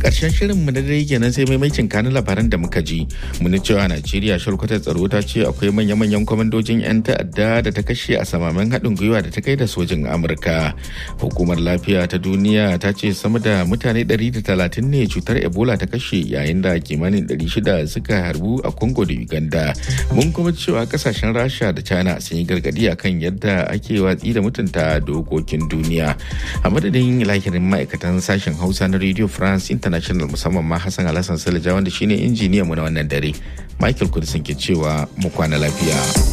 karshen shirin mu na dare kenan sai maimaitin kanin labaran da muka ji muni cewa najeriya shalkwatar tsaro ta ce akwai manya-manyan kwamandojin 'yan ta'adda da ta kashe a samamen haɗin gwiwa da ta kai da sojin amurka hukumar lafiya ta duniya ta ce sama da mutane 130 ne cutar ebola ta kashe yayin da kimanin 600 suka harbu a congo da uganda mun kuma cewa kasashen rasha da china sun yi gargadi akan yadda ake watsi da mutunta dokokin duniya a madadin lahirin ma'aikatan sashen hausa na radio france international musamman ma hassan alhassan salija wanda shine injiniyan mu na wannan dare michael kudisin ke cewa mu kwana lafiya